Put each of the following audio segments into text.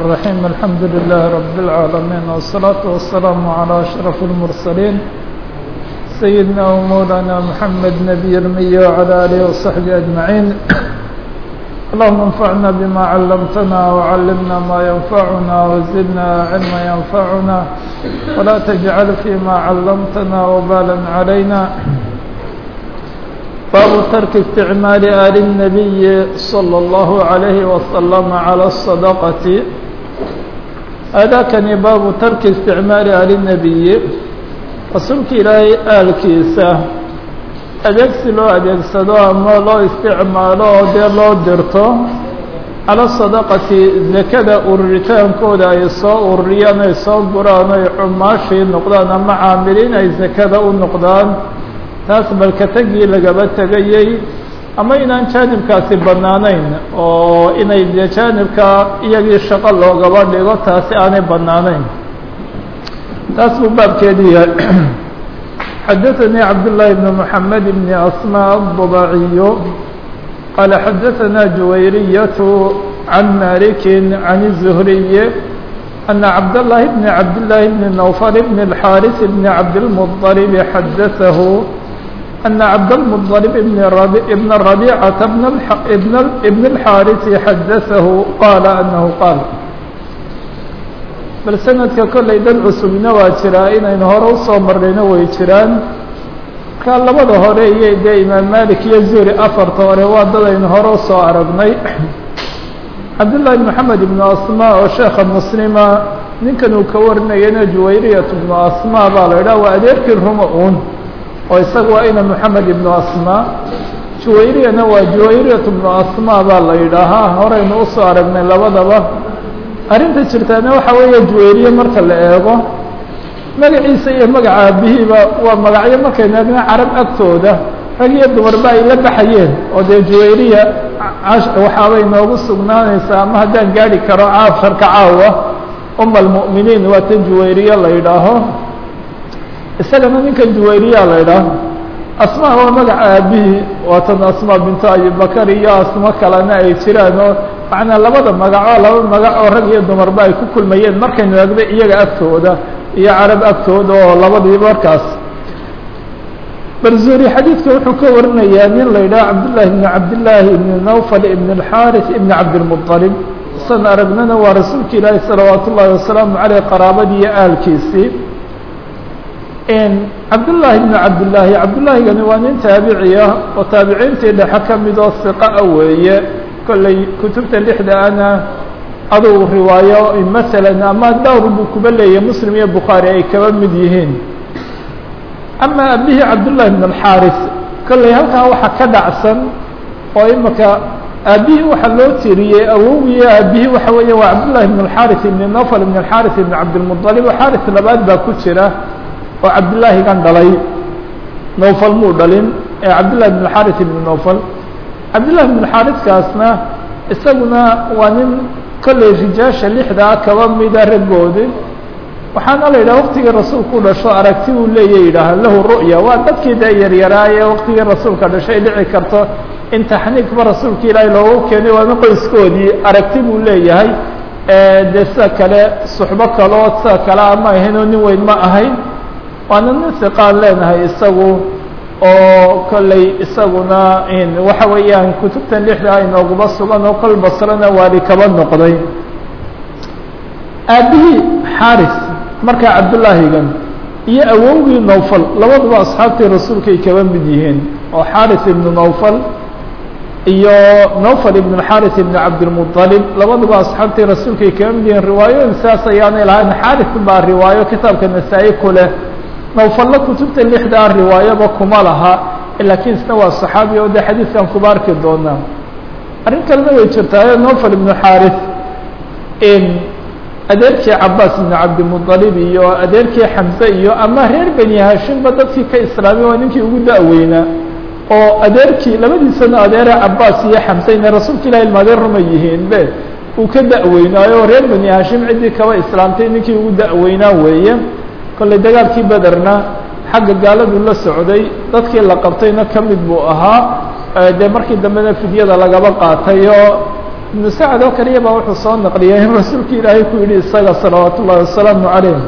الرحيم الحمد لله رب العالمين والصلاة والسلام على أشرف المرسلين سيدنا ومولانا محمد نبي المية وعلى آله وصحبه أجمعين اللهم انفعنا بما علمتنا وعلمنا ما ينفعنا وزدنا علما ينفعنا ولا تجعل فيما علمتنا وبالا علينا باب ترك استعمال آل النبي صلى الله عليه وسلم على الصدقة هذا كان باب ترك استعمال آل النبي رسولك إلهي آل كيسة adeegsi loo adeegsado ama loo isticmaalo oo dee loo dirto cala sadaqati zakada ururitaankooda ay soo ururiyaan ay soo guraan ay cumaashii noqdaan ama caamiliin ay zakada u noqdaan taas balkatagii lagaba tegayey ama inaan jaanibkaasi bannaanayn oo inay dee jaanibka iyagii shaqo loogaba dhigo taasi aanay bannaanayn taas buu baabkeedii yahay xdثnي cبدالله بن محمد بن أسmاء الضباعي قال xdثnا جويرية عن مالك عن الزهري أن عبدالله بن عبدالله بن نوفل بن الحارث بن عبدالمطلب حدثه أن عبدالمطلب بن بن الربيعة بن الحارث حدثه قال أنه قال bal sanadka kollay dad cusubna waa jiraa inaynu hore usoo marnayna way jiraan markaa labada hore iyo dee imaam malik iyo zuri afarta hore waa dad aynu hore usoo aragnay cabdullaahi maxamed ibnu asma oo sheekha muslima ninkan uu ka warinayana juwayriyat ibnu asma baa la idhaha waa adeerkii ruma uun oo isaga waa ina moxamed ibnu asma juwayriyana waa juwayriyat ibnu asma baa la yidhaahaa horeynu usoo aragnay labadaba arrinta jirtaana waxaa weeye juwayriye marka la eego magaciisa iyo magaca aabihiiba waa magacyo markaynu eegna carab agtooda rag iyo dumarba ay la baxayeen oo dee juwayriya waxaabay noogu sugnaanaysaa ama haddaan gaari karo caasharka caawa uma almu'miniin waa tan juwayriye la yidhaaho isagana ninkan juwayriya la yidhaaho asmaa waa magaca aabihii waa tan asmaa bintu abibakar iyo asmo kalena ay jiraan oo macnaa labada magacoo laba magac oo rag iyo dumarba ay ku kulmayeen markaynu eegda iyaga agtooda iyo carab agtooda oo labadii markaas barzuri xadiidka wuxuu ka warinayaa nin la yidhaha cabdullaahi ibni cabdillaahi ibni nawfal ibn اlxaarith ibni cabdilmuطalib san aragnana waa rasuulka ilaahi salawaat ullaahi wasalaamu caleyh qaraabadii iyo aalkiisii cabdullaahi ibni cabdillaahi cabdullaahigani waa nin taabiciya oo taabiciintii dhexe ka mid oo hiqa weeye kolley kutubta lixda ana adugu riwaayo masalan ama dhowr buu kuba leeyahy muslim iyo bukhaari ay kaba mid yihiin ama abihii cabdullahi ibn alxaaris kolley halkaa waxaa ka dhacsan oo imaka aabihii waxaa loo tiriyey awowgiyo aabihii waxa weeya waa cabdullahi ibn alxaaris ibn nofal ibn alxaaris ibn cabdilmuطalib oo xaaris labaad baa ku jira oo cabdillaahigan dhalay nofal muu dhalin ee cabdullahi ibn alxaaris ibn nofal cabdullahi ibn xaariskaasna isaguna waa nin kolley rijaasha lixdaa kaba mida raggoodi waxaana la yidhaha waktigii rasuulku dhasho aragti uu leeya yidhaaha lahu ru'ya waa dadkii dee yaryaraaye waktigii rasuulka dhashay dhici karto in taxniigba rasuulka ilaahay loogu keenay waana qoyskoodii aragti buu leeyahay dee sida kale suxbo kaloo sida kale ama ahaynoo nin weyn ma ahayn waana nin siqaan leenahay isagu oo kolley isaguna waxa weeyaan kutubtan lixda inooguba sugan oo kol basrana waali kaba noqday aabihii xaaris markaa cabdullaahigan iyo awowgii nowfal labaduba asxaabtii rasuulkay kaba mid yihiin oo xaaris ibnu nowfal iyo nowfal ibn xaaris ibn cabdilmuطalib labaduba asxaabtii rasuulkay kaba mid yihiin riwaayooyin saas ayaanay lahayn xaaris baa riwaayo kitaabka nasaa-i ku leh nowfalla kutubta lixdaa riwaayaba kuma laha laakiin isna waa saxaabi oo dee xadiidkan kuba arki doonaa arrin kalena way jirtaayo nofal ibnu xaaris adeerkii cabaas ibnu cabdimuطalib iyo adeerkii xamse iyo ama reer beni hashimba dadkii ka islaamay waa ninkii ugu da-weynaa oo adeerkii labadiisana adeere cabaas iyo xamseyna rasuulka ilahi ilmaadeen ruma yihiin be uu ka da-weynaayo reer beni hashim ciddii kaba islaamtay ninkii ugu da-weynaa weeye kolley dagaalkii bederna xagga gaaladu la socday dadkii la qabtayna ka mid buu ahaa dee markii dambena fidyada lagaba qaatay oo ibnu sacad oo kaliya baa wuxuu soo naqliyay in rasuulka ilaahay ku yidhi isaga salawaat ullahi wasalaamu calayh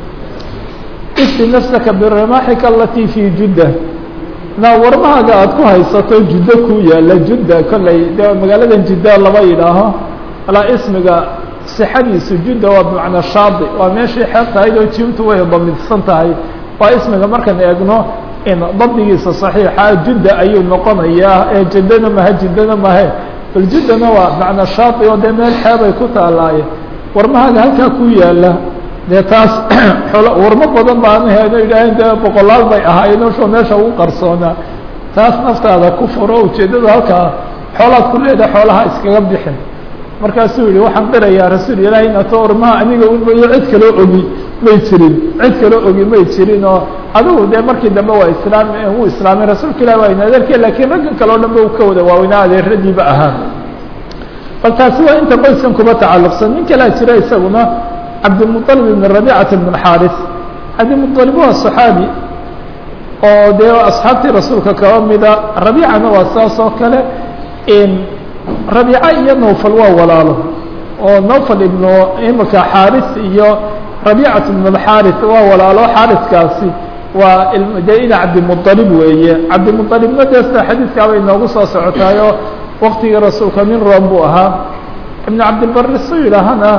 ifti nafsaka birimaaxika alatii fii judda na warmahaaga aada ku haysato juddo ku yaala judda kolley de magaaladan judda lama yidhaaho alaa ismiga sixadiisu judda waa bimacnaa shaadi waa meeshii xeeb tahayd oo jiimtu way damidsan tahay waa ismiga markaan eegno in dabdigiisa saxiixa judda ayuu noqonayaa ee jiddana mahe jiddana mahe bal juddana waa macnaa shaadi oo dee meel xeebay ku taalaaye warmahaaga halkaa ku yaala dee taas xolo warmo badan baana heeno yidhaaheen dee boqolaal bay ahaayeen sho meesha ugu qarsoonaa taas naftaada ku furo ujeeddada halkaa xoolaad ku leedahay xoolaha iskaga bixin markaasuu yihi waxaan qirayaa rasuul ilaahi inato warmaha aniga unmayo cid kaloo ogi may jirin cid kaloo ogi may jirin oo adigu dee markii dambe waa islaam wuu islaamay rasuulka ilahi waa in adeerke lakiin raggan kale o dhan ba u ka wada waaweynaa adeeradiiba ahaa bal taasi waa inta qoyskan kuba tacalluqsan nin kalaa jira isaguna cabdilmuطalib ibn rabicata ibn xaaris cabdilmuطalib waa صaxaabi oo dee asxaabtii rasuulka kaba mida rabicana waa saas oo kale rabiica iyo nawfal waa walaalo oo nawfal ibnu imika xaaris iyo rabiicat ibn اxaaris waa walaalo xaariskaasi waa de ina cabdimuطalib weeye cabdimuطalibna dee sida xadiiskaabay noogu soo socotaayo waktigii rasuulka nin room buu ahaa ibn cabdilbari su yidhaahana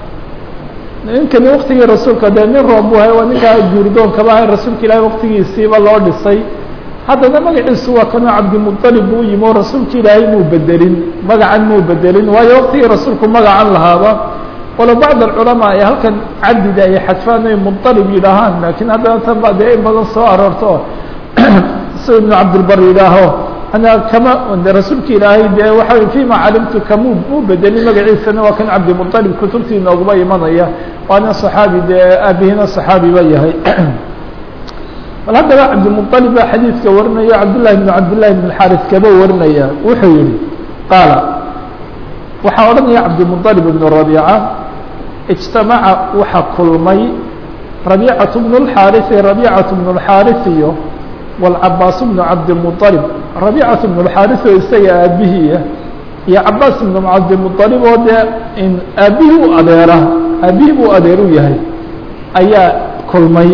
ninkani waktigii rasuulka dee nin room buu ahay waa ninkaa guurdoonkaba ahay rasuulka ilaahi waktigiisiiba loo dhisay haddana magaciisu waa kanoo cabdimuطalib buu yimi oo rasuulka ilaahay muu bedelin magacan muu bedelin waayo waktigii rasuulku magacan lahaaba walo bacd alculamaa ay halkan cabdida ay xadfaan ay muطalib yidhaahaan laakiin haddana tan ba dee in badan soo aroorto si ibnu cabdilbar yidhaaho ana kama rasuulka ilaahay dee waxa fima calimtu kamu muu bedelin magaciisana waa kan cabdimuطalib kutubtii nooguma imanaya waana صaxaabi dee aabihina صaxaabi ba yahay bal haddaba cabdimuطalib baa xadiidka warinaya cabdالlahi bn cabdillahi bn xaris kaba warinaya wuxuu yihi qaala waxaa odhanaya cabdimuطalib ibn rabiica اجtamaca waxa kulmay rabiicaة bn اxaariثi rabiicaة bn اxaariث iyo wاlcabaas bn cabdimuطalib rabiicaة bn اxaariث oo isaga aabihiia iyo cabaas bn cabdimuطalib oo dee aabihii u adeera aabihii buu adeer u yahay ayaa kulmay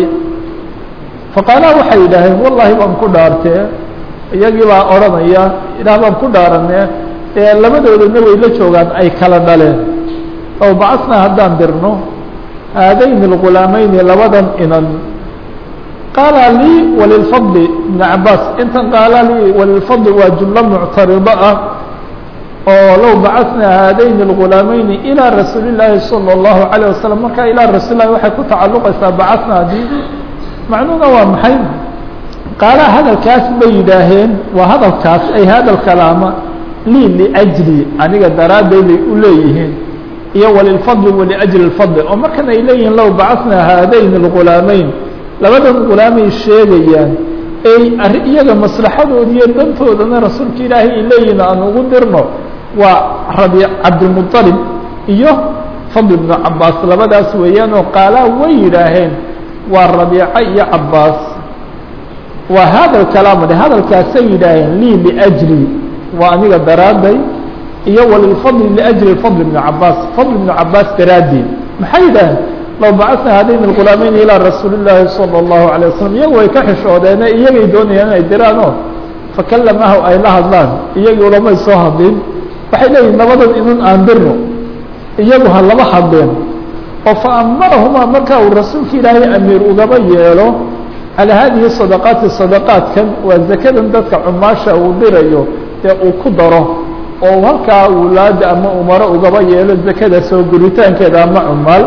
faqaalaa waxay yidhaaheen wallahi baan ku dhaartee iyagii baa odhanaya ilaah baan ku dhaaranee ee labadoodana way la joogaan ay kala dhaleen ow bacasnaa haddaan dirno haadayni اlgulaamayni labadan inan qaala lii walilfadli ibn cabaas intan qaala lii walilfadli waa jumlo muctarido ah oo low bacasnaa haadayni اlgulaamayni ilىa rasuuli llaahi salى اllahu عalيه wasalam markaa ilaa rasuul lahi waxay ku tacalluqaysaa bacasnaa dii macnuhuna waa maxay qaala hadalkaas bay yidhaaheen waa hadalkaas ay hadal kalaama lii liajli aniga daraadday bay u leeyihiin iyo walilfadli waliajli اlfadli oo markan ay leeyihiin low bacasnaa haadayn اlgulaamayn labadan gulaamay sheegayaan ey arri iyaga maslaxadooda iyo dantoodana rasuulka ilaahay ay leeyihiin aan ugu dirno waa rabi cabdilmuطalib iyo fadl ibnu cabaas labadaas weeyaan oo qaalaa way yidhaaheen waa rabiica iyo cabaas waa hada kalaam de hadalkaasay yidhaaheen lii liajli waa aniga daraadday iyo walilfadli liajli fadl ibn cabaas fadl ibnu cabaas daraaddeed maxay yidhaaheen low bacasna hadayn اlgulaameyn ilaa rasuuli llaahi salى اllahu alيه wasalam iyagu way ka xishoodeene iyagay doonayaan inay diraan oo fakalamahu ay la hadlaan iyagii ulamay soo hadlin waxay leeyihin labadan inun aan dirno iyagu ha laba hadleen oo faamarahumaa marka uu rasuulka ilaahay amiir ugaba yeelo calaa haadihi sadaqaati sadaqaadkan waa zakadan dadka cumaasha uu dirayo dee uu ku daro oo halkaa wulaada ama umaro ugaba yeelo zakada soo guritaankeeda ama cumaal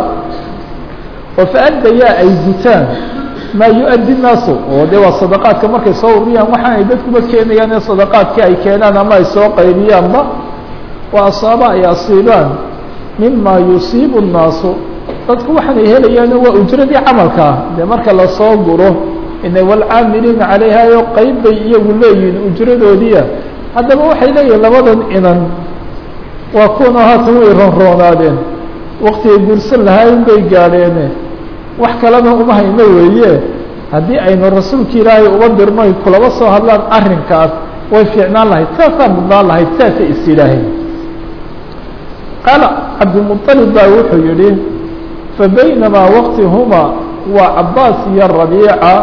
oo faaddayaa ay gutaan maa yu-addi naasu oo de waa sadaqaadka markay soo ururiyaan waxaanay dadkuba keenayaan ee sadaqaadkii ay keenaan ama ay soo qaybiyaanba waa asaaba ay asiibaan mima yusiibu الnaasu dadku waxaanay helayaano waa ujradii camalkaa dee marka lasoo guro ina wاlcaamiliina calayhayo qeyb bay iyagu leeyihiin ujradoodiia haddaba waxay leeyihin labadan inan waa kuwana haatan way ronroonaadeen waktigay guursan lahayn bay gaadheene wax kalena uma hayno weeye haddii aynu rasuulka ilaahay uba dirno ay kulaba soo hadlaan arrinkaas way fiicnaan lahayd saasaa mudnaan lahayd saasay is yidhaaheen qaala cabdilmuطalib baa wuxuu yihi fabaynamaa waqti huma waa cabaas iyo rabiica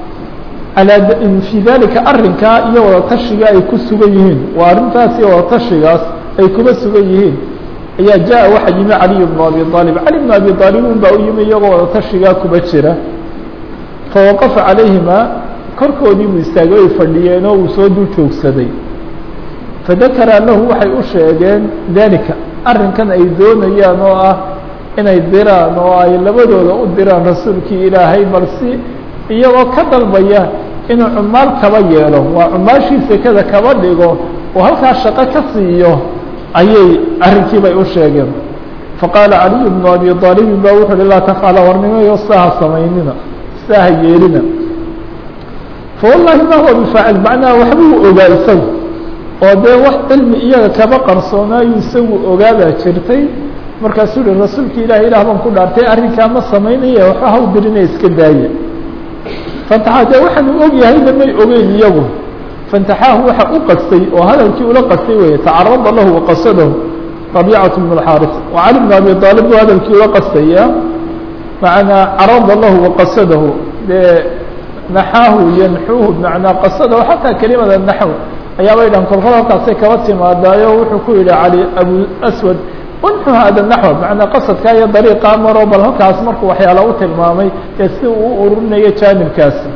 fii dalika arrinkaa iyo wadatashiga ay ku sugan yihiin waa arrintaas iyo wadatashigaas ay kuma sugan yihiin ayaa jaa waxaa yimi caliy bnu abi aalib cali bnu abi aalib un baa u yimi iyagoo wadatashigaa kuma jira fawaqafa calayhima korkoodii buu istaagay ay fadhiyeen oo uu soo dul joogsaday fadakara lahu waxay u sheegeen dalika arrinkan ay doonayaan oo ah inay diraan oo ay labadooda u diraan rasuulkii ilaahay balsi iyagoo ka dalbaya inuu cumaal kaba yeelo waa cumaashii sekada kaba dhigo oo halkaa shaqo ka siiyo ayay arrinkii bay u sheegeen faqaala caliyu bnu abi aalibin ba wuxu uhi laa tafcala warnimayo saaha samaynina saaha yeelina fawallahi ma huwa bifaacil macnaha waxbuu ogaa isagu oo dee wax cilmi iyaga kaba qarsoonaayu isagu ogaadaa jirtay markaasuu uhi rasuulka ilahi ilaah baan ku dhaartay arrinkaa ma samaynaya waxba haw dirina iska daaya fantaxaa dee waxaanu og yahayna may ogeyn iyagu fantaxaahu waxa u qastay oo hadalkii ula qastay weeye tacarada lahu waqasadahu rabiicatu bn اxaaris wa cali bn abi aalib buu hadalkii ula qastaya macnaa carada lahu waqasadahu dee naxaahu yanxuuhu macnaa qasadahu xataa kelimada naxw ayaabay dhan kolkol halkaasay kaba timaadaayo wuxuu ku yihi cali abu aswad unxu hada naxw macnaa qasadkaa iyo dariiqaa maro bal halkaas markuu waxyaala u tilmaamay ee si uu u ururinayo jaanibkaasi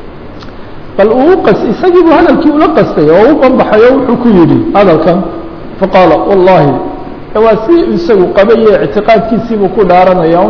bal uu qas isagii buu hadalkii ula qastay oo u banbaxay oo wuxuu ku yidhi hadalkan faqaala wallahi waa si isagu qabaye ictiqaadkiisiibuu ku dhaaranaya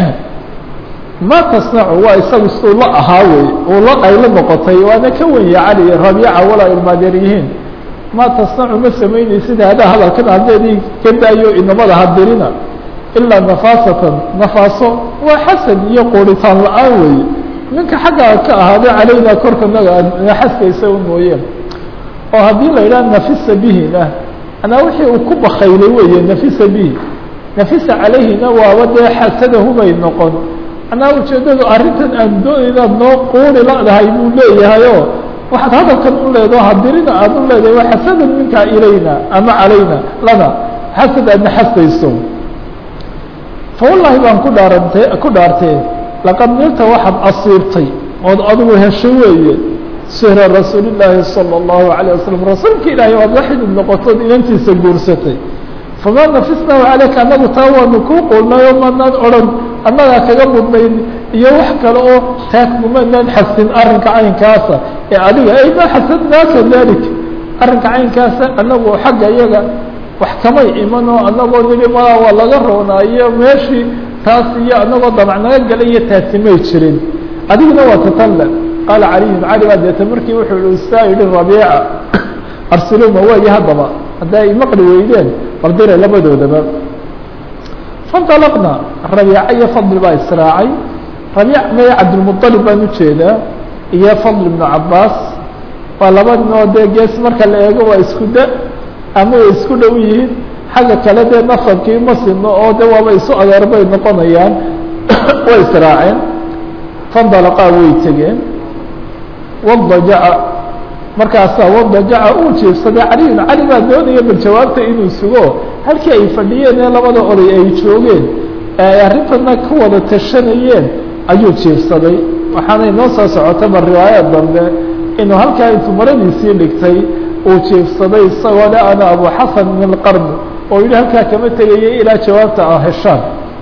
ma tasnacu waa isagu siduu la ahaa wey uu la qaylo noqotay waana ka wenya cali rabiica walaa ilmaadeer yihiin ma tasnacu ma samaynaysid hadaa hadalkan haddeedii ka daayo inamada hadirina ilaa nafaasatan nafaaso waa xasan iyo quuritaan la-aan weeye ninka xaggaa ka ahaaday calaynaa korka naga naxaskaysa u mooyeen oo haddii la yidhaha nafisa bihina anaa wixii uu ku bakaylay weeye nafisa bihi nafisa calayhina waaba dee xasadahubay noqon anaa ujeeddadu arrintan aan doonaynaad noo quuri la-dahay buu leeyahay oo waxaad hadalkan u leedaho hadirina aad u leedahay waa xasadan minkaa ilayna ama calayna lana xasad aad naxastayso fa wallahi baan ku dhaarantay ku dhaartee laqad nilta waxaad asiibtay ood adigu hesho weeye sihra rasuulillaahi salى اllahu alayه wasalam rasuulka ilaahay oad waxidid noqotood inantiisa guursatay famaa nafisnahu calayka annagu taa waanu kuu qulnay oo maanaan odhan annagaa kaga mudnayn iyo wax kale oo taakmumanaan xasin arrinka caynkaasa ee adiga ay maa xasadnaaka dalik arrinka caynkaasa annagu xagga iyaga wax kamay iman oo annagoo nili malaa waa laga roonaayo meeshii taas iyo annagoo damac naga galay iyo taasi may jirin adiguna waa tatalla qaala caliyun cali baa deeta markii wuxuu i saa yihi rabiica arsiluma waayo haddaba hadda ay maqli weydeen baldire labadoodaba fainطalaqna rabiica iyo fadli baa israacay rabiic maya cabdilmuطalib baan ujeedaa iyo fadl ibnu cabaas waa laba ninoo dee gees marka la eego waa isku da ama way isku dhow yihiin xagga kale dee nasabkii ma sino oo de waaba isu adeer bay noqonayaan way israaceen fandalaqaa way tegeen wadajaca markaasaa wadajaca uu jiifsaday caliyun cali baa doonaya bal jawaabta inuu sugo halkii ay fadhiyeen ee labada oday ay joogeen ee ay arrintana ka wada tashanayeen ayuu jiifsaday waxaanay noo soo socotaba riwaayad dambe inuu halkaa intuu maradiisii dhigtay uu jiifsaday isagoo le ana abu xasan min alqarn oo yihi halkaa kama tegayay ilaa jawaabta a heshaan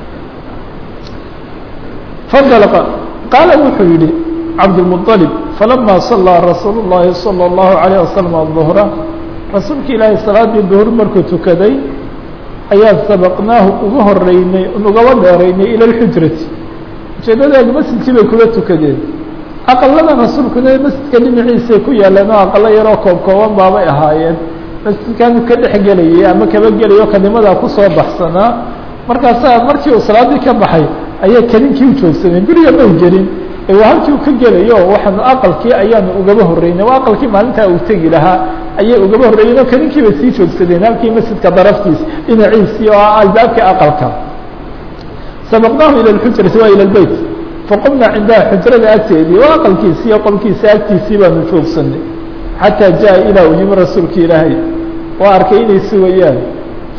fandalqa qaala wuxuu yihi cabdالمطلب فلما صلىa رasuuل اللahi صلى الله عليه وسلم الظهرa rasuulka ilaahay salaadii duhr markuu tukaday ayaan sabqnaahu uga horeynay ugaba dheeraynay ilى الxujrati ujeedadeedu masjidkii bay kula tukadeen aqalada rasuulkuna masjidka dhinaciisay ku yaaleen oo aqalo yaroo koob kooban baabay ahaayeen masjidkaanu ka dhex gelayay ama kaba gelayo kanimadaa kusoo baxsanaa markaasaa markii uu salaadii ka baxay ayay kaninkii u joogsadeen guriga may gelin waa halkii u ka gelayo waxaanu aqalkii ayaanu ugaba horeynay waa aqalkii maalintaa uu tegi lahaa ayay ugaba horreeyeen oo kaninkii bay sii joogsadeen halkii masjidka daraftiis dhinaciisii oo ah albaabkii aqalka sabaqnaahu ilى اxujrati waa ilى beyt faqumna cindaha xujrada agteedii oo aqalkiisii iyo qolkiisa agtiisii baanu joogsanay xataa jaa ilaa uu yimi rasuulka ilaahay waa arkay inay sugayaan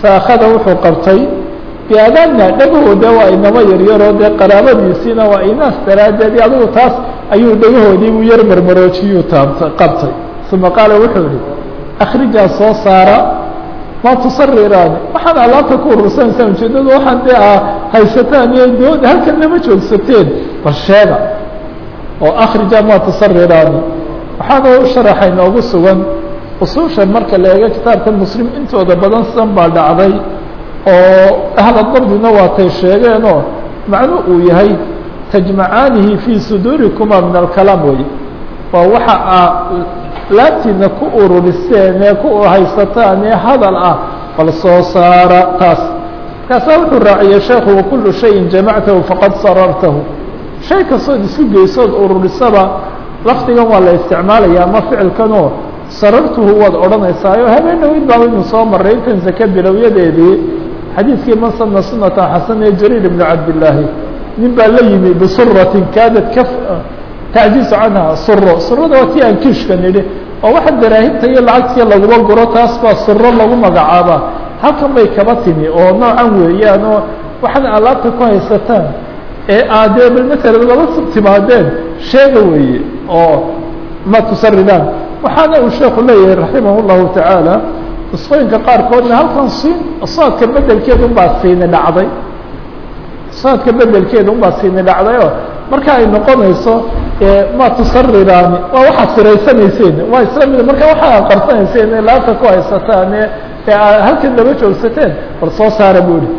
faakada wuxuu qabtay biadaanna dhagahooda waa inamo yaryaroo dee qaraabadiisiina waa inaas daraaddeed adigu taas ayuu dhagahoodii u yar marmaroojiyuu taabta qabtay uma qaala wuxuu yihi akrijaa soo saara ma tusariraani waxaan alaabta ku urursanaysaa ujeedadu waxaan dee a haysataan iyo doon halkan lama joogsateen bal sheega oo akhrija ma tusariraani waxaana u sharaxay noogu sugan usuusha marka la eego kitaabka muslim intooda badan sidan baa dhacday oo ahla dabdina waatay sheegeenoo macnu uu yahay tajmacaanihi fii suduurikuma min alkalaam wey waa waxa aa laabtiina ku ururiseen ee ku haysataan ee hadal ah bal soo saara taas markaasaa wuxuu raaciyey sheekhu wakulu shayin jamactahu faqad sarartahu shay kastood isu geysood ururisaba lafdigan waa la isticmaalaya ama ficilkanoo sarartuhu waad odhanaysaayo habeenawid baa inu soo maray intan zake bilowyadeedii xadiidkii man sana sunatan xasan ee jariir ibnu cabdillaahi nin baa la yimi bisuratin kaadad ka tacjiizu canha suro surada waa tii aan kiishka nidhi oo waxa daraahibta iyo lacagtii laguma guro taas baa suro lagu magacaabaa halkan bay kaba timi oo noocan weeyaan oo waxaad alaabta ku haysataan ee aadee bal masalan laba timaadeen sheega weeye oo ma tusaridaan waxaana uu sheeku leeyahay raximah llahu tacaala nusqooyinka qaarkoodna halkan siin saadka bedelkeeda unbaa siini dhacday saadka bedelkeeda unbaa siini dhacdayoo marka ay noqonayso ma tusariraani waa waxaad siraysanayseen waa isla mid marka waxaad qarsanayseen ee laabta ku haysataan ee halkan laba joogsateen bal soo saara bu ihi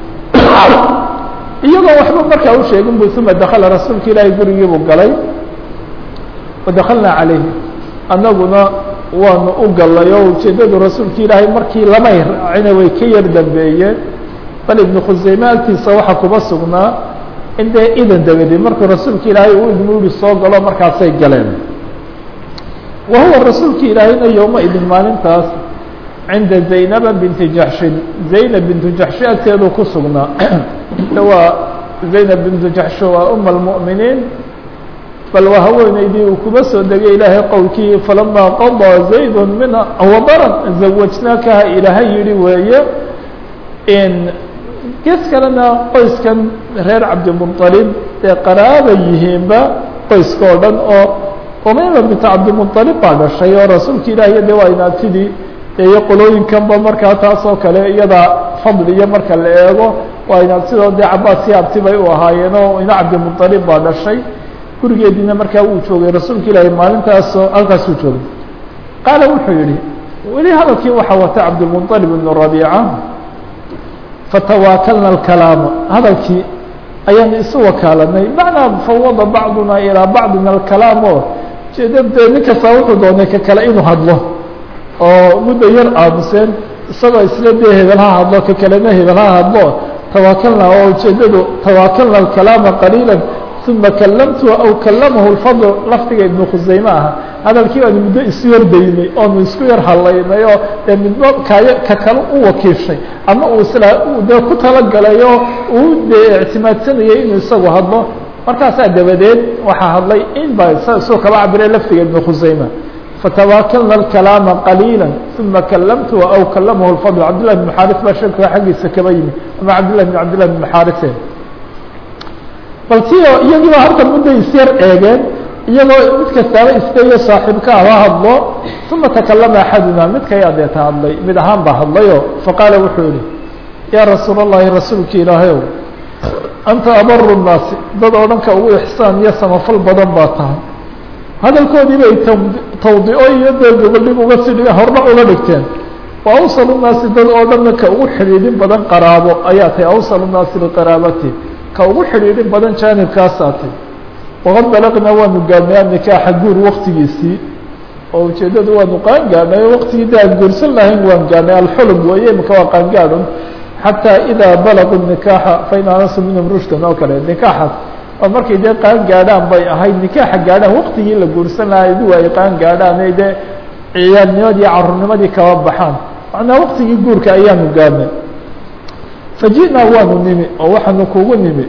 iyagoo waxba markaa u sheegin bu uma dakala rasuulka ilaahay gurigiibuu galay wadakalnaa calayhi annaguna waanu u gallay oo ujeeddadu rasuulka ilaahay markii lamay raacina way ka yar dambeeyeen bal ibnu khuseyme agtiisa waxaa kuba sugnaa in dee idan dabadi markuu rasuulka ilaahay uu idmu yihi soo galo markaasay galeen wa huwa rasuulka ilaahayna yowma idin maalintaas cinda zaynaba binti jaxshin zaynab bintu jaxshi agteedu ku sugnaa waa zaynab bintu jaxshi waa uma almu'miniin bal waa haweeneydii uu kuba soo degay ilaahay qowlkii falamaa qadaa zaydun minha wadaran zawajnaakaha ilaahay yihi weeye gees kalena qoyskan reer cabdimuطalib ee qaraaba yihiinba qoyska oo dhan oo umayma binta cabdimuطalib baa dhashay oo rasuulka ilaahiy de waa inaabtidii iyo qolooyinkanba markaa taas oo kale iyada fadli iyo marka la eego waa inaabtidoo dee cabaas iyo abti bay u ahaayeen oo ina cabdimuطalib baa dhashay gurigeediina markaa uu joogay rasuulka ilaahi maalintaasoo halkaasuu joogay qaala wuxuu yihi weli hadalkii waxaa wata cabdilmuطalib ibnu rabiica fatawaakalna alkalaama hadalkii ayaanu isu wakaalanay macnaa fawada bacduna ilaa bacdin alkalaam oo jeeda dee nin kastaa wuxuu doonay ka kale inuu hadlo oo muddo yar aamuseen isagoo isla dee hebel ha hadlo ka kalena hebel ha hadlo tawaakalna oo ujeedadu tawaakalna alkalaama qaliila uma kalamtu aw kalamahu lfadl lafdiga ibnu khuseyme aha hadalkii baanu muddo isu yardaynay oonu isku yar hadlaynay oo dee midba kaayo ka kale u wakiishay ama uu isla dee ku talagalay oo uu dee ictimaadsanayay inuu isagu hadlo markaasaa dabadeed waxaa hadlay in baa soo kaba cabiray lafdiga ibnu khuseyme fatawaakalna alkalaama qaliila uma kalamtu aw kalamahu lfadl cabdillah bn xaaris baa sheeka xaggiisa kaba yimi ama cabdillah bn cabdillah bn xaarise bal ti oo iyagiiba halkan mudday isyar eegeen iyagoo mid kastaaba istayo saaxiibka aba hadlo uma takalama axaduna midkay adeeta hadlay mid ahaan baa hadlayo faqaala wuxuu yihi yaa rasuul اllahi rasuulka ilaahayow anta abaru الnaasi dad oo dhanka ugu ixsaan iyo samafal badan baa tahay hadalkoodii bay tawdico iyo dee gogoldhig uga sii hordhac uga dhigteen wa awsal الnaasi dad oo dhanna ka ugu xidhiidhin badan qaraabo ayaa tahay awsal الnaasi liqaraabati ka ugu xidhiidhin badan jaanibkaasaa tay waqad balaqnaa waanu gaadhnay anikaaxa guur waktigiisii oo ujeeddadu waanu qaan gaadhnay o waktigii de aan guursan lahayn waan gaadhnay alxulum weeye imika waa qaangaadhun xataa idaa balaquu nikaaxa fain anasu minhum rushdan oo kale nikaaxaas oo markay dee qaan gaadhaan bay ahayd nikaaxa gaadhaan waktigii la guursan lahaa idu ay qaan gaadhaan ay dee ciyaalnimadii carurnimadii kaba baxaan macnaa waktigii guurka ayaanu gaadhnay faji'naa waanu nimi oo waxaanu kugu nimi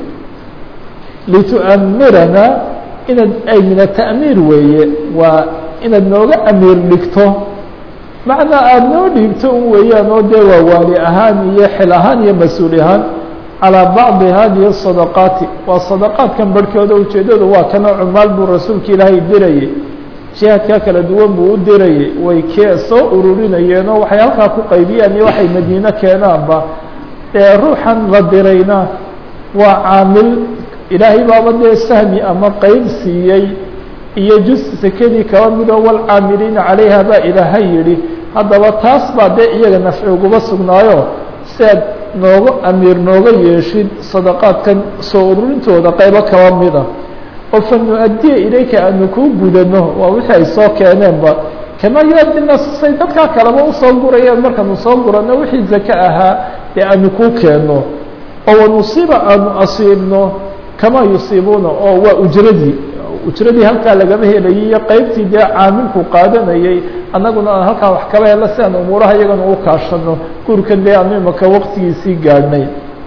litu'amirana inaad ay min ata'miir weeye waa inaad nooga amiir dhigto macnaa aada noo dhiibto un weeyaan oo dee waa waali ahaan iyo xil ahaan iyo mas-uul ahaan calىa bacdi hadihi الصadaqaati waa sadaqaadkan barhkooda ujeedadu waa kana cumaal buu rasuulka ilaahay dirayay jihaadkaa kala duwan buu u dirayay way kee soo ururinayeenoo waxay halkaa ku qaybiyaan iyo waxay madiine keenaanba ee ruuxan la dirayna waa caamil ilaahay baaba dee sahmi ama qeyb siiyey iyo jus sekadii kaba midoo walcaamiliina calayha baa ilaahay yidhi haddaba taas baa dee iyaga nafci uguba sugnaayo si aad nooga amiir nooga yeeshid sadaqaadkan soo ururintooda qaybo kaba mid ah oo fa nu-addiya ilayka aanu kuu gudano waa wixii ay soo keeneenba kamaa yuadina say dadkaa kaleba usoo gurayeen markaanu soo gurano wixii zake ahaa dee aanu kuu keenno oo wanusiiba aanu asiibno kamaa yusiibuuna oo waa ujradii ujradii halkaa lagama helayay iyo qeybtii dee caamilku qaadanayay annaguna aan halkaa wax kaba helo si aan umuuraha iyagana u kaashano guurkan dee aanu imaka waqtigiisii gaadhnay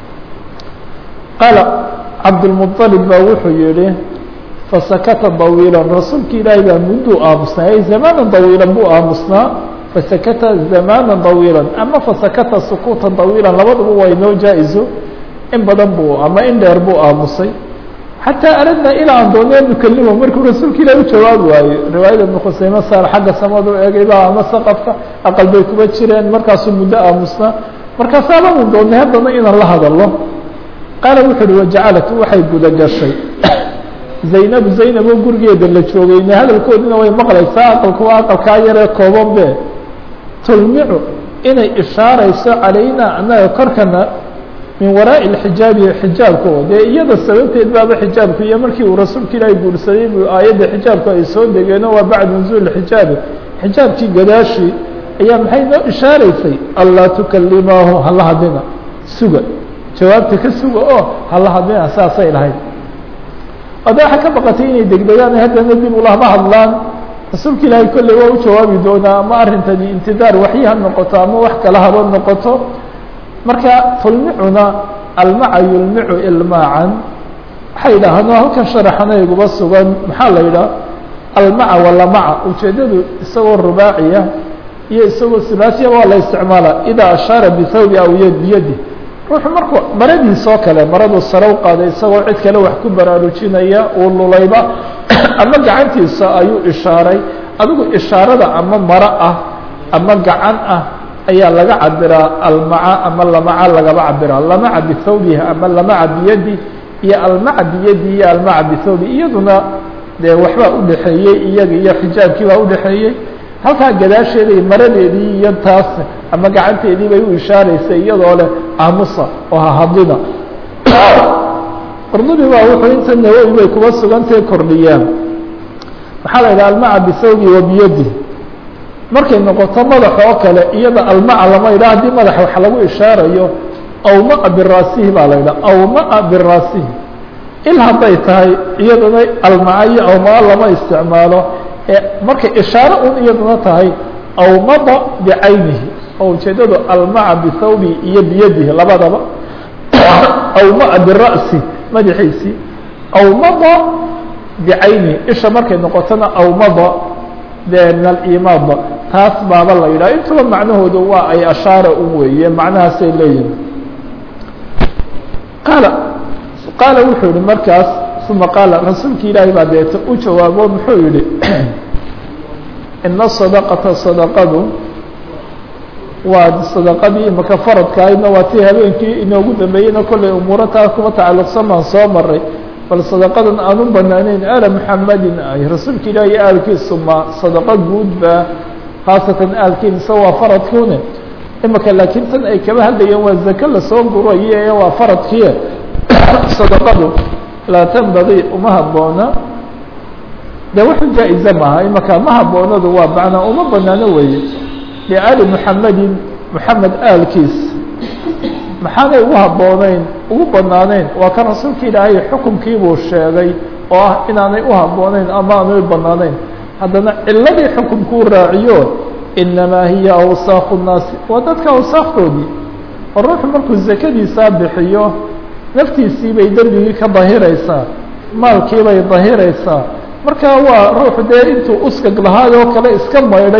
qaala cabdulmuطalib baa wuxuu yihi fasakata dawiilan rasuulki ilaahay baa mudduu aamusnaa ay zamaanan dawiilan buu aamusnaa fasakata zamaanan dawiilan ama fasakata sukuuta dawiilan labaduba waa inoo jaa-iso in badan buu ama in dheer buu aamusay xataa aradnaa ilaa aan doonee nukalimo markuu rasuulka ilahi u jawaabi waayo riwaayada ibnu khuseyme saar xagga samadu eegayba ama saqafka aqal bay kuba jireen markaasuu muddo aamusnaa markaasaabanu doonay haddana inaan la hadalo qaala wuxu uhi wajacalat waxay guda gashay zaynab zaynab oo gurigeeda la joogayna hadalkoodina way maqlaysaa aqalku waa aqalkaa yaree kooban be tulmicu inay ishaarayso calayna annaga korkana min waraaءi اxijaabi xijaabka dee iyada sababteed baaba xijaabku iyo markii uu rasuulka ilaahi guursaday bu aayadda xijaabku ay soo degeeno waa bacda nuzuul xijaabi xijaabkii gadaashii ayaa maxay noo ishaaraysay anlaa tukalimaahu hala hadlina suga jawaabta ka suga oo hala hadlina saasay lahayd ada waxaa ka baqatay inay degdegaan haddana dib ulama hadlaan rasuulka ilaahay kolley waa u jawaabi doonaa ama arrintani intidaar waxyi ha noqoto ama wax kala haba noqoto marka tulmicuna almaca yulmicu ilmaacan waxay yidhaahno halkan sharaxana iguba sugan maxaa la yidhaha almaca walamaca ujeedadu isagoo rubaaciya iyo isagoo sulaasiya waa la isticmaala idaa ashaara bihawbi aw y biyadi ruuxu markuu maradiisoo kale maraduu sare u qaaday isagoo cid kale wax ku baraarujinaya uu lulayba ama gacantiisa ayuu ishaaray adigu ishaarada ama maro ah ama gacan ah ayaa laga cabiraa almaca ama lamaca lagaba cabiraa lamaca bihawbihi ama lamaca biyadi iyo almaca biyadi iyo almaca bihawbi iyaduna dee waxbaa udhexeeyey iyaga iyo xijaabkii baa udhexeeyey halkaa gadaasheeday maradeedii iyo taas ama gacanteedii bay u ishaaraysay iyadoo leh aamusa oo hahadlina qurdubi baa wuxuu inta nawowi bay kuba sugantahe kordhiyaan maxaa la yidhaha almaca bihawbi wa biyadi markay noqoto madax oo kale iyada almaca lama yidhaha haddii madax wax lagu ishaarayo awmaa biraasihi baa la yidhaha awmaa biraasihi il hadday tahay iyaduna almaca iyo awmaa lama isticmaalo ee markay ishaaro un iyaduna tahay awmada bicaynihi oo ujeedadu almaca bihawbi iyo biyadihi labadaba awmaa bira'si madaxiisii awmada bicaynihi isha markay noqotona awmada de min alimaadba taas baaba la yidhaha intuba macnahoodu waa ay ashaara u weeye macnahaasay leeyihin qaala qaala wuxuu yihi markaas uma qaala rasuulki ilaahay baa deeta u jawaabo muxuu yihi ina sadaqata sadaqadu waa sadaqadii imaka faradkaayna waa tii habeenkii inoogu dambeeyeyna kollay umuuro taa kuma tacalluqsan baan soo maray bal sadaqadan aan u banaaneyn ala muxamadin ay rasuulka ilaah iyo aalkiisu ma sadaqo guudba khaasatan aalkiisa waa faradkuune imaka laakiin tan ay kaba hadlayeen waa zake lasoo gurayo ee waa faradkiie sadaqadu laa tanbagii uma haboona de waxu jaa-ize maaha imaka ma haboonadu waa macnaa uma banaano weeye liaali muxamedin muxamed aalkiis maxaanay ugu habbooneyn ugu banaaneyn waa kan rasuulka ilaahay xukumkiibuu sheegay oo ah inaanay u habbooneyn ama aanay banaaneyn haddana ciladii xukumkuu raaciyo inamaa hiya awsaaqu nnaasi waa dadka awsaaqdoodii oo ruuxu markuu zakadiisaa bixiyo naftiisii bay dembigii ka dahiraysaa maalkii bay dahiraysaa marka waa ruuxu dee intuu uskag lahaay oo kale iska maydhay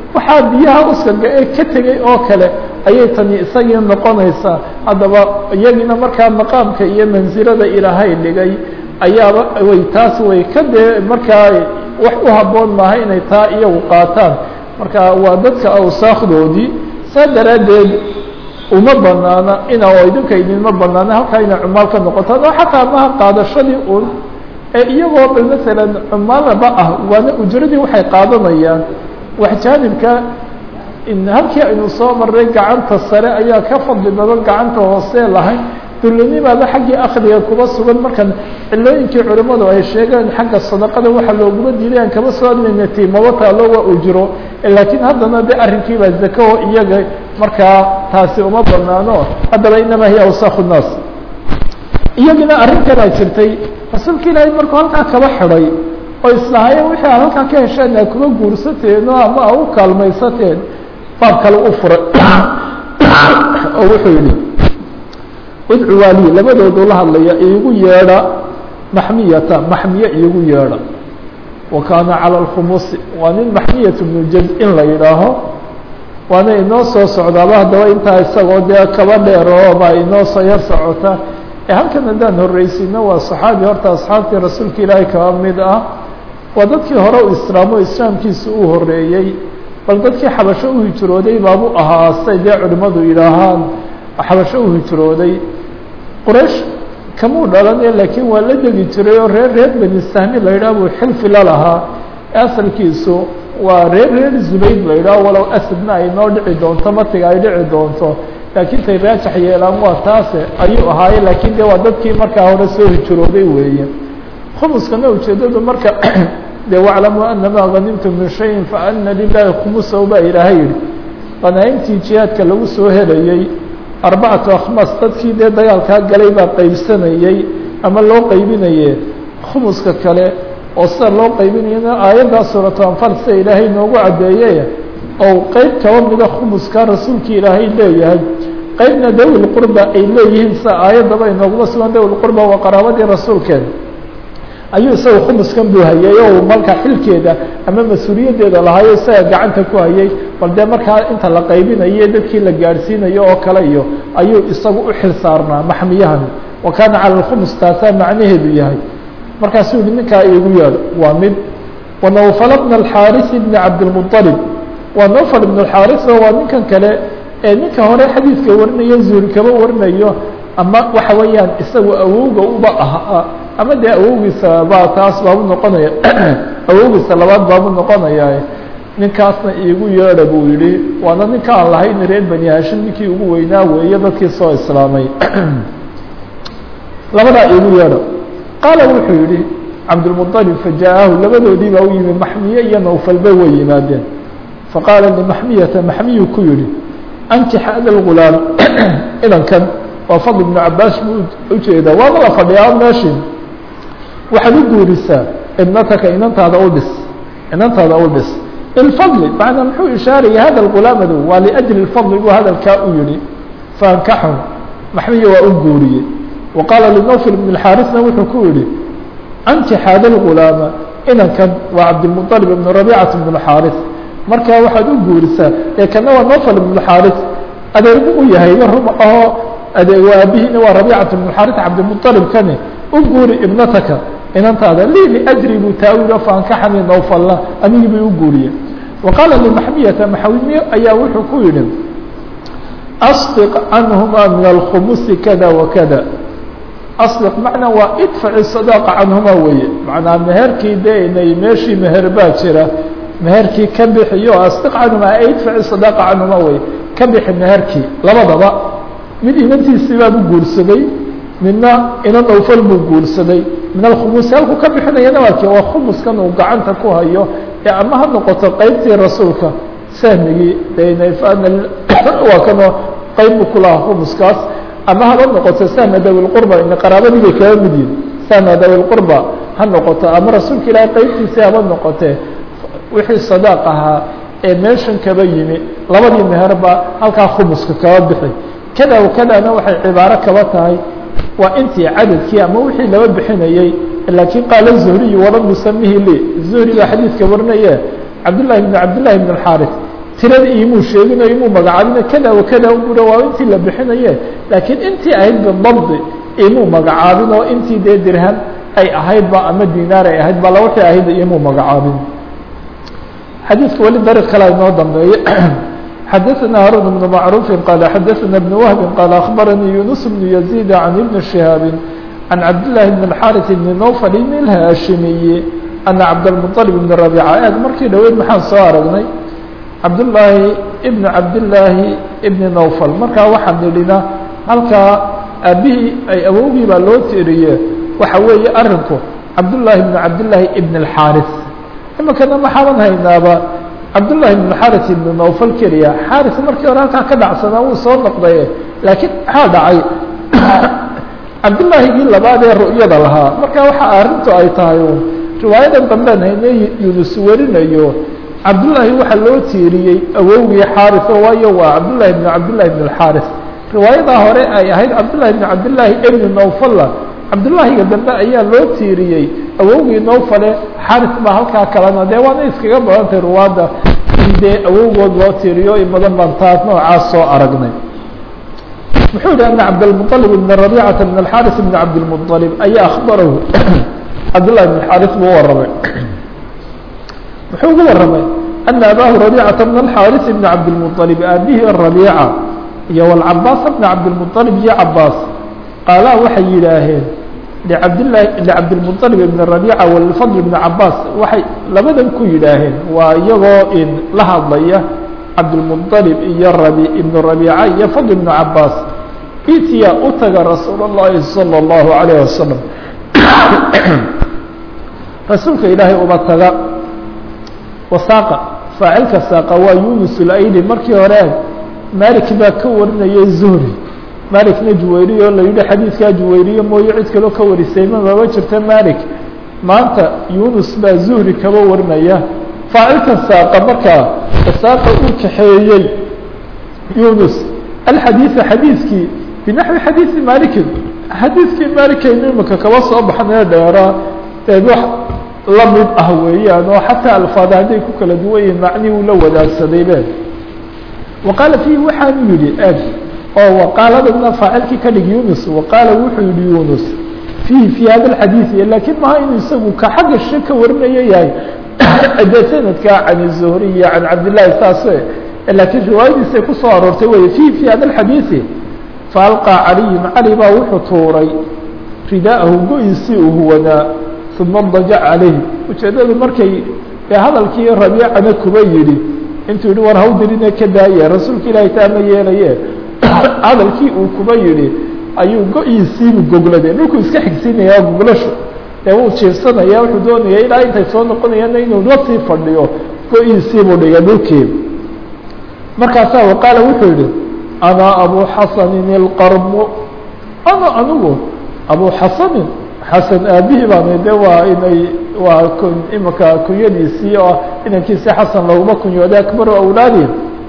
waxaa biyaha uskaga ee ka tegey oo kale ayay tani isagii noqonaysaa haddaba iyagiina markaa maqaamka iyo mansilada ilaahay dhigay ayaaba way taas way ka dee markaa wax u habboon maaha inay taa iyagu qaataan marka waa dadka awsaakdoodii saa daraaddeed uma banaana ina oo idinka idinma banaana halkaa inay cumaal ka noqotaan oo xataa maha qaadashadii un ee iyagoo bal masalan cumaalaba ah waana ujradii waxay qaadanayaan wax jaanibka halkii aynu soo marray gacanta sare ayaa ka fadli badan gacanta hoose lahayn dullanimaada xaggii akdiga kuba sugan markan cilooyinkii culimmadu ay sheegeen xagga sadaqada waxa looguma diiday aan kama soo admayna tiimaba taalo waa ujro laakiin haddana de arrinkiibaa zako iyaga markaa taasi uma banaano haddaba inamaa hiya awsaakhu nnaas iyagina arrin kalaa jirtay rasuulka ilaahay markuu halkaa kaba xidhay oo islahaayeen wixii aad halkaa ka hesheen aa kuma guursateeno ama a u kaalmaysateen baab kale u furay oo wuxuu yihi udcu waali labadoodu la hadlaya iigu yeedha maxmiyata maxmiye iigu yeedha wa kaana calى اlkhumusi waa nin maxmiyat bnu jaz in la yidhaaho waana inoo soo socdaaba haddaba intaa isagoo dee kaba dheer oo baa inoo soo yar socota ee halkan haddaan horreysino waa saxaabi horta asxaabtii rasuulka ilaahay kaba mid ah waa dadkii hore u islaamo islaamkiisa uu horeeyey bal dadkii xabasho u hijrooday baabu ahaa say dee culimmadu yidhaahaan xabasho u hijrooday quraysh kamuu dhalanee laakiin waa la degi jiray oo reer reer beni sahmi la yidhaah buu xilfi la lahaa asalkiisu waa reer reer zubayd la yidhaah walow asadna ay noo dhici doonto matiga ay dhici doonto laakiin tay raajax yeelaan waa taase ayuu ahaaye laakiin de waa dadkii markaa hore soo hijrooday weeye khumuskana ujeedadu marka de waclamuu anamaa hanimtum min shayin faana lilahi khumusahu baa ilaahay yihi qanaaimtii jihaadka lagu soo helayey arbacatu akhmas dadkii dee dagaalkaa galay baa qaybsanayey ama loo qaybinaye khumuska kale oo sida loo qaybinayana aayaddaa suuratu anfal sida ilaahay noogu caddeeye oo qeyb kaba mida khumuska rasuulkii ilaahay leeyahay qeybna dawil qurba ay leeyihiin sida aayaddaba inooguma sugan dawil qurba waa qaraabadii rasuulkeeda ayuu isaga khumuskan buu hayay oo marka xilkeeda ama mas-uuliyaddeeda lahaayo isaga gacanta ku hayay bal dee markaa inta la qaybinayo dadkii la gaadhsiinayo oo kale iyo ayuu isagu u xil saarnaa maxmiyahani wa kaana cala lkhumus taasaa macnaheedu yahay markaasuu yihi ninkaa iigu yeedho waa mid wa nawfal bna alxaarisi bni cabdilmuطalib waa nawfal ibn alxaaris oo waa ninkan kale ee ninka hore xadiidka warinayo zuuri kaba warinayo ama waxa weeyaan isagu awowga uba ah ama dee awowgiisa baa taas baabu noqonaya awowgiisa labaad baabu noqonaya ninkaasna iigu yeedha buu yihi waana ninka aan lahayn reer bani hashim ninkii ugu weynaa weeye dadkii soo islaamay labadaa iigu yeedha qaala wuxuu yihi cabdilmuطalib fajaahu labadoodii baa u yimi maxmiye iyo nawfalba way yimaadeen faqaala limaxmiyata maxmiyu ku yihi ankix hada lgulaam idankan waa fadl ibnu cabaas buu ujeedaa waaba la fadhiyaa meeshii waxaad u guurisaa ibnataka inantaada u dhis inantaada u dhis ilfadli macnaa muxuu ishaaraya hada lgulaamadu waa liajli lfadli buu hadalkaa u yihi faankaxu maxmiya waa u guuriyey wa qaala linawfil ibn اxaarisna wuxuu ku yihi ankix hada lgulaama inankan waa cabdilmuطalib ibn rabiicata ibn اxaaris markaa waxaad u guurisaa ee kana waa nofal ibn xaaris adeergu u yahay rum ahoo adeeg aabihiina waa rabiicata ibn xaaris cabdilmuطalib kani u guuri ibnataka inantaada li liajri buu taawilo faankaxani nowfalla anigii bay u guuriyeen wa qaala limaxmiyata maxawimiye ayaa wuxuu ku yihi asdiq canhuma min alkhumusi kada wakada asdiq macnaa waa idfaci sadaaqa canhuma weeye macnaa meherkii de inay meeshii meher baa jira meherkii ka bixiyo asdiq canhuma idfaci sadaaqa canhuma weye ka bixi meherkii labadaba mid inantiisii baabu guursaday midna inan awfal buu guursaday min alkhumusi halkuu ka bixinayana waa ki waa khumuskan uu gacanta ku hayo ee ama ha noqoto qeybtii rasuulka sahmigii waa kanoo qeyb buu ku lahaa khumuskaas ama haba noqoto sahma dawilqurba ina qaraabadii bay kaga mid yihin sahma dawilqurba ha noqoto ama rasuulka ilaahay qeybtiisii haba noqotee wixii sadaaq ahaa ee meeshan kaba yimi labadii meherba halkaa khumuska kaba bixi kada kadana waxay cibaaro kaba tahay waa intii cadadkii ama wixii laba bixinayey laakiin qaala zuhriyu walam yusamihi li zuhri baa xadiidka warinaye cabdllahi bn cabdillahi bn اxaris tirada imuu sheegino imuu magacaabino kada wa kada bura waa intii la bixinaye laakiin intii ahayd bidabdi imuu magacaabin oo intii dee dirham ay ahaydba ama dinaar ay ahayd bala waxay ahayd imuu magacaabin xadiidka weli dariiq kale inoo dambeeye xadaثna haruن بن macruuف qال xadaثna بن وهب qال أخbarnii يuنس بن يزيد عن بن شهاaب عن cabdاللahi بن الxاrث بن نوفل الhashimiyi أنa cabdالمطلب بن ربيcة eeg markii dhaweyd maxaan soo aragnay cabdاللaahi بن cabdاللaahi بن نوفل markaa waxaan nidhina halkaa aabihii ay awowgii baa loo tiriye waxa weeye arinku cabdاللahi بن cabdاللahi بن الxاrث imikana maxaaban haynaaba cabdاللahi بن xاrث بن نوفل keliya xاrث markii hore halkaa ka dhacsanaa wuu soo noqdaye laakiin maxaa dhacay cabdالlaahigii labaad ee ru'yada lahaa marka waxa arrintu ay tahay un riwaayadan dambean hayne yunus warinayo cabdالlahi waxaa loo tiiriyey awowgii xاrثo waayo waa cabdالlahi بن cabdالlahi بن الxاrث riwaayadaa hore ay ahayd cabdالlahi بن cabdالlahi بn نوفla cabdالlahiga dambe ayaa loo tiiriyey awowgii nowfale xaris baa halkaa kalena dee waana iskaga badantay ruwaadda in dee awowgood loo tiiriyo in badan baan taas noocaas soo aragnay muxuu yihi ana cabdالمطلب بn رabيcةa بn الxاrث بn cabdالمطلب ayaa aخbarahu cabdالlahi بن xاrث buu waramay muxuu ugu waramay أna abaahu رabيcةa بn الxاrث بn cabdالمطلب aabihii رabيcة iyo والcabaas بn cabdالمطلب iyo cabaas qaalaa waxay yidhaaheen cabdlahi licabdilmuطalib ibn rabiica walfadl ibn cabaas waxay labadan ku yidhaaheen waa iyagoo in la hadlaya cabdilmuطalib iyo rabi ibn rabiica iyo fadl ibn cabaas itiya u taga rasuul اllahi salى اllahu alayh wasalam rasuulka ilaahay uba taga wasaaqa faacilka saaqa waa yunus ulayli markii hore malik baa ka warinayay zuhri malikna juwayriy oo la yidhi xadiidkaa juwayriye mooye cid kaloo ka warisay ma maba jirta malik maanta yunus baa zuhri kaba warinaya faacilkan saaqa markaa saaqa uu kaxeeyey yunus alxadiida xadiidkii binaxwi xadiidi malikin xadiidkii malikaynu imika kaba soo baxnee dheeraa dee wax la mid ah weeyaan oo xataa alfaada hadday ku kala duwan yihin macnii uu la wadaagsaday be wa qaala fiihi waxaanu yidhi eg oo waqaaladana faacilkii ka dhig yunus waqaala wuxuu yihi yunus fiihi fi hada alxadiidi lakiin maha inuu isagu ka xagga she ka warinaya yahay dee sanadka can zuhri iyo can cabdillahi saase laakiin riwaayadiisay kusoo aroortay wey fiihi fi hada alxadiidi faalqaa caliyun cali baa wuxuu tuuray ridaahu go-isii uu huwanaa uma dajac calayh ujeedadu markay ee hadalkii rabiicana kuba yidhi intuu yihi war hawdirine ka daaye rasuulka ilaahay taa ma yeelaye hadalkii uu kuba yihi ayuu go-iisiibu goglade dhulkuu iska xigsiinaya goglasho dee wuu jiirsanaya wuxuu doonaya ilaa intay soo noqonayaana inuu la sii fadhiyo go-iisiibuu dhigay dhulkii markaasaa waqaala wuxuu yihi ana abu xasanin ilqarmu ana anigu abu xasanin xasan aabihii baana de waa inay waa kun imika kunyadiisii oo inankiisi xasan laguma kunyooday akbaru awlaadi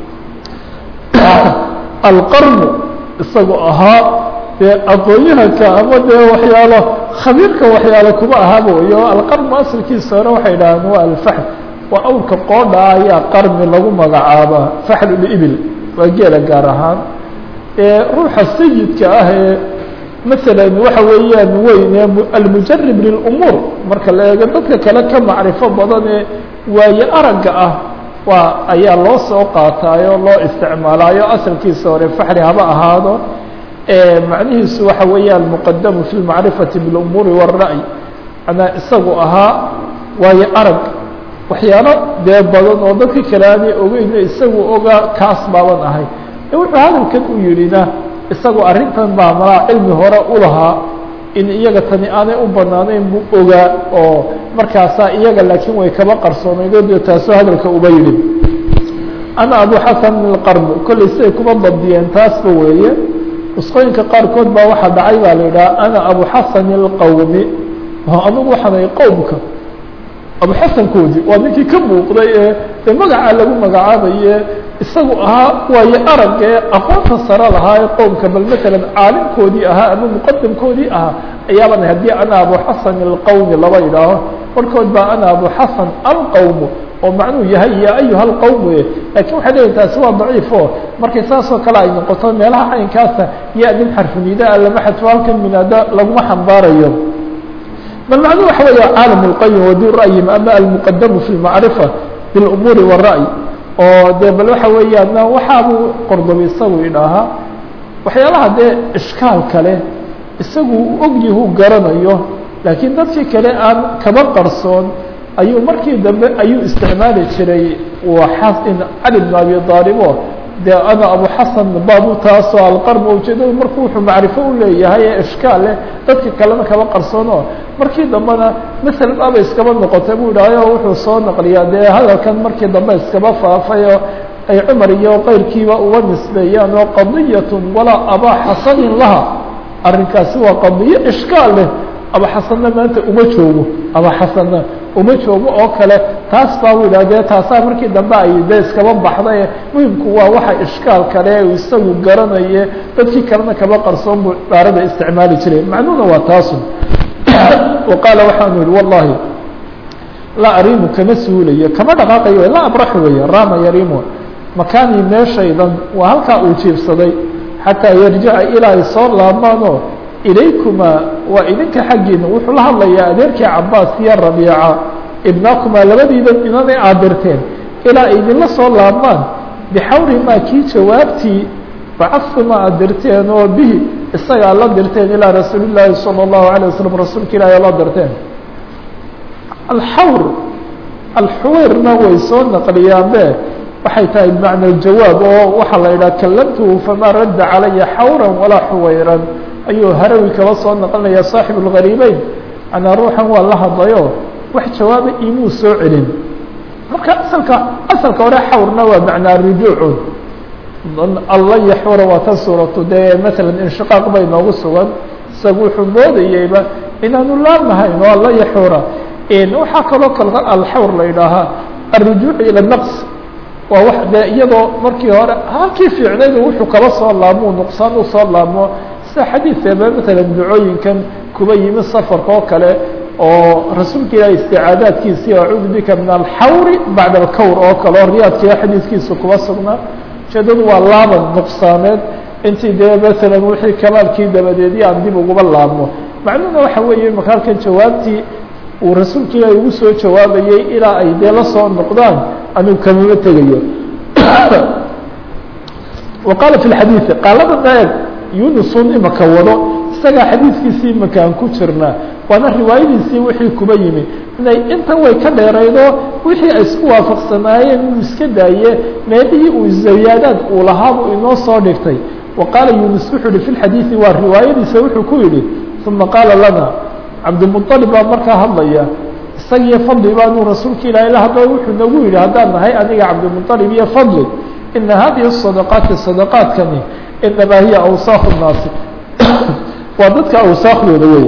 alqarnu isagu ahaa dee aqoon-yahanka ama dee waxyaalo khabiirka waxyaalo kuma ahaaba wey o alqarnu asalkiisa hore waxay dhahaan waa alfaxl waa awrka qoodha ayaa qarmi lagu magacaabaa faxlulibil waa geela gaar ahaan ruuxa sayidka ah ee masalan waxa weeyaan weyn almujarib lilumuur marka la eego dadka kale ka macrifo badan ee waaye aragga ah waa ayaa loo soo qaataayo loo isticmaalaayo asalkiisa hore faxli haba ahaado macnihiisu waxa weeya almuqadamu fi lmacrifati bilumuuri wاra'y manaa isagu ahaa waayo arag waxyaalo dee badan oo dadka kale aanay ogeyno isagu ogaa kaas baaban ahay wuxuu hadalkan u yidhina isagu arrintan baa malaa cilmi hore u lahaa in iyaga tani aanay u banaanayn buu ogaa oo markaasaa iyaga laakiin way kaba qarsoonaydoo dee taasoo hadalka uba yidhi ana abu xasan ilqarni kollay siday kuma dabdiyeen taasba weeye nusqooyinka qaarkood baa waxaa dhacay baa la yidhaha ana abu xasan ilqawmi anugu waxaanay qowmka abu xasankoodii waa ninkii ka muuqday ee dee magacaa lagu magacaabaye isagu ahaa waayo arag ee aqoonta sare lahaa ee qowmka bal matalan caalimkoodii ahaa ama muqadamkoodii ahaa ayaaban haddii ana abu xasan alqawmi laba yidhaaho markood baa ana abu xasan alqawmu oo macnuu yahay ya ayuha lqowm wey lakin waxay leeyihin taasi waa daciif o markay saasoo kale ay noqoto meelaha caynkaasa ya nin xarfunidaa lama xadfo halkan minaado laguma xambaarayo bal macnuu waxa weya caalam اlqayim wadu ra'yim ama almuqadamu fi lmacrifa bilumuuri wالra'y oo dee bal waxa weeyaan waxaabuu qordobi isagu idhaahaa waxyaalaha dee ishkaal kale isagu ogyahu garanayo laakiin dadkii kale aan kaba qarsoon ayuu markii dambe ayuu isticmaali jiray xasin cali bn abi aalibo dee ana abu xasan baabu taasoo alqarb ujeedadu marku wuxuu macrifo u leeyahay ee ishkaal leh dadka kalena kaba qarsoono markii dambena masel aba iskaba noqotay buu idhaayo wuxuu soo naqliyaa dee hadalkan markii dambe iskaba faafay oo ay cumar iyo keyrkiiba uga nisbeeyaan oo qadiyatun walaa abaa xasanin laha arrinkaasi waa qadiyo ishkaal leh aba xasanna maanta uma joogo aba xasanna uma joogo oo kale taas baa u yidhah dee taasaa markii dambe ay de iskaba baxday muhimku waa waxa ishkaal kale u isagu garanaye dadkii kalena kaba qarsoon buu dhaarada isticmaali jiray macnuhuna waa taasu wa qaala waxaanu yihi wallahi laa arimu kama suulayo kama dhaqaaqayo laa abraxu weeye rama yarimu makaanii meeshaydan waa halkaa uu jiibsaday xataa yarjica ilaa ay soo laabmaanoo ilaykumaa waa idinka xaggiina wuxuu la hadlayaa adeerkii cabaas iyo rabiica ibnaakumaa labadiidan inanay aadirteen ilaa ay idinla soo laabmaan bixawri maa kii jawaabtii bacadtuma aad dirteen oo bihi isagaa la dirteen ilaa rasuuli llaahi salى اllahu alيه waslm rasuulka ilaahi la dirteen alxawr alxuweyrna way soo naqliyaanbe waxay tahay bimacna jawaab oo waxaa la yidhaha kalamtuhu famaa radda calaya xawran walaa xuwayran ayuu harawi kaba soo naqlinaya saaxib اlgariibeyn manaa ruuxan waa la hadlayo wax jawaaba imuu soo celin marka asalka asalka hore xawrna waa macnaa rujuucun alla yaxura waa tan suuratu dee masalan inshiqaaq bay noogu sugan isagu wuxuu moodayeyba inaanu laabnahayn oo alla yaxura waxaa kaloo kal alxawr la yidhaahaa alrujuuc ila naqs waa wax dee iyadoo markii hore halkii fiicnaydu wuxuu kaba soo laabmo nuqsaan u soo laabmo sida xadiidkeeba matalan ducooyinkan kuba yimi safarka oo kale oo rasuulka ilahi isticaadaadkiisii acuudu bika min alxawri bacda alkawr oo kale oo riyaadkiiyo xadiiskiisa kuba sugnaa ujeedadu waa laaban nuqsaaneed intii dee masalan wixii kamaalkii dabadeedii aan dib uguba laabmo macnuhuna waxa weeye marka halkan jawaabtii uu rasuulka ilaahi ugu soo jawaabayey ilaa ay dee la soo noqdaan anuu kamama tegayo wa qaala fi lxadiidi qaalada naeg yunusun imaka wado isagaa xadiidkiisii imaka aan ku jirnaa waana riwaayadiisii wixii kuba yimi inay intan way ka dheeraydo wixii ay isku waafaqsanaayeen uu iska daaye meelihii uu zayaadaad uu lahaabuu inoo soo dhigtay wa qaala yunus wuxuu yihi fi lxadiidi waa riwaayadiisa wuxuu ku yidhi uma qaala lana cabdimuطalib baa markaa hadlaya isagiyo fadli baanuu rasuulka ilaahay la hadlo wuxuu nagu yidhi haddaan nahay aniga cabdimuطalib iyo fadli ina hadihi الصadaqaati صadaqaadkani inamaa hiya awsaaq الnaasi waa dadka awsaakhdooda wey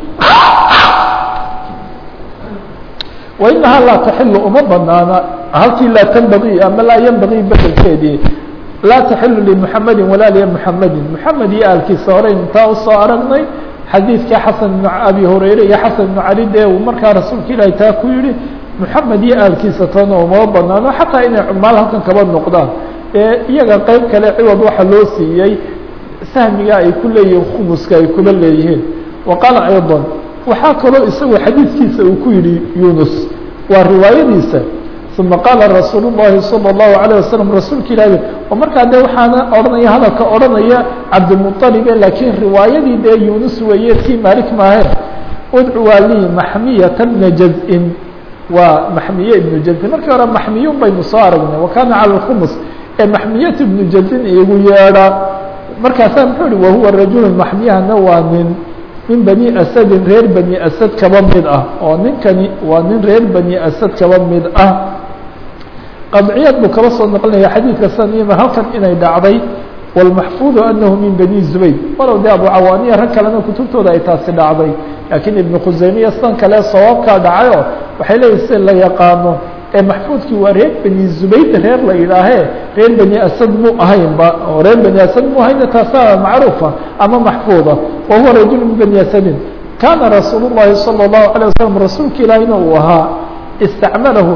wainahaa laa taxilu uma banaana halkii laa tanbagii ama laa yanbagii bedelkeedii laa taxilu limuxamedi walaa limuxamedin muxamed iyo aalkiisa horeyn intaa usoo aragnay xadiidkii xasan bn abi hurayre iyo xasan bnu cali dee uu markaa rasuulka ilaahi taa ku yihi muxamed iyo aalkiisa toona uma banaano xataa inay cumaal halkan kaba noqdaan ee iyaga qeyb kale ciwad waxa loo siiyey sahmiga ay ku leeyihiin khumuska ay kula leeyihiin wa qaala ayضا waxaa kaloo isagu xadiidkiisa uu ku yihi yunus waa riwaayadiisa uma qaala rasuul الlahi salى الlahu عalيه waslم rasuulka ilaahi oo markaa de waxaana odhanaya hadalka odhanaya cabdimuطalibe laakiin riwaayadii dee yunus weeye tii malik maahe udcuwaa lii maxmiyata bna jaz-in waa maxmiye ibnu jazin markii hore maxmiyun baynu soo aragnay wakana calى اkhumus ee maxmiyat ibnu jazin igu yeedha markaasaa muxuu ihi wahuwa rajulu maxmiyahana waa nin min bani asadin reer bani asad kaba mid ah oo ninkani waa nin reer bani asad kaba mid ah qadciyad buu kaba soo noqonaya xadiidka sanima halkan inay dhacday wاlmaxfuudu anahu min bani zubayr walow de abu cawaaniya rag kalena kutubtooda ay taasi dhacday laakiin ibnu khuseymiya san kale sawaabkaa dhacayo waxay leeyihin si la yaqaano ee maxfuudkii waa reer bani zubayr reer la yidhaahee reer bani asad mu ahaynba oo reer bani asad mu ahayna taasaa macruufa ama maxfuuda wa huwa rajul min bani asadin kana rasuul الlahi salى الlahu عalيه waslm rasuulka ilaahina uu ahaa istacmalahu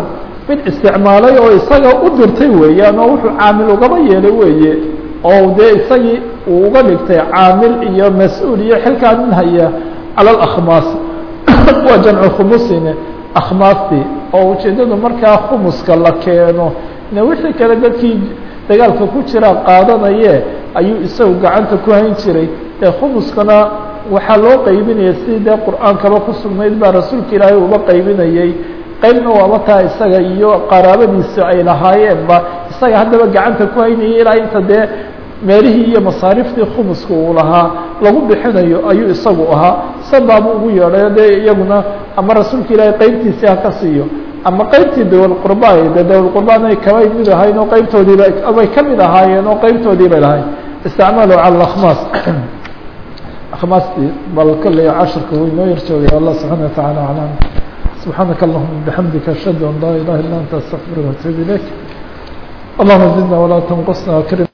mid isticmaalay oo isaga u dirtay weeyaan oo wuxuu caamil ugaba yeelay weeye oo dee isagii uu uga dhigtay caamil iyo mas-uul iyo xilkaa nin haya cala alakhmaas waa jamcu khumusine akhmaastii oo ujeeddadu markaa khumuska la keeno ne wixii kale dadkii dagaalka ku jira qaadanaye ayuu isagu gacanta ku hayn jiray dee khumuskana waxaa loo qaybinaya sidii dee qur-aankaba ku sugnayd baa rasuulka ilaahay uba qaybinayey qaybna waaba taa isaga iyo qaraabadiisa ay lahaayeenba isaga haddaba gacanta ku haynayay ilaa inta dee meelihii iyo masaariftii khumuska uu lahaa lagu bixinayo ayuu isagu ahaa sabaabu ugu yeedhayo dee iyaguna ama rasuulka ilaahay qeybtiisii ha ka siiyo ama qeybtii dawalqurba de dawalqurbaana ay kabay mid ahayn oo qeybtoodiiba bay ka mid ahaayeen oo qeybtoodii bay lahayn isticmaalu cala akhmaas akhmaastii bal kolley cashirka wuu inoo yar joogay allah subxaana watacaala aclam subxaanaka allahuma bixamdika ashhadu an laa ilaha illa anta astaqfiruka watuub ilayk allahuma zidna walaa tanqusna akrim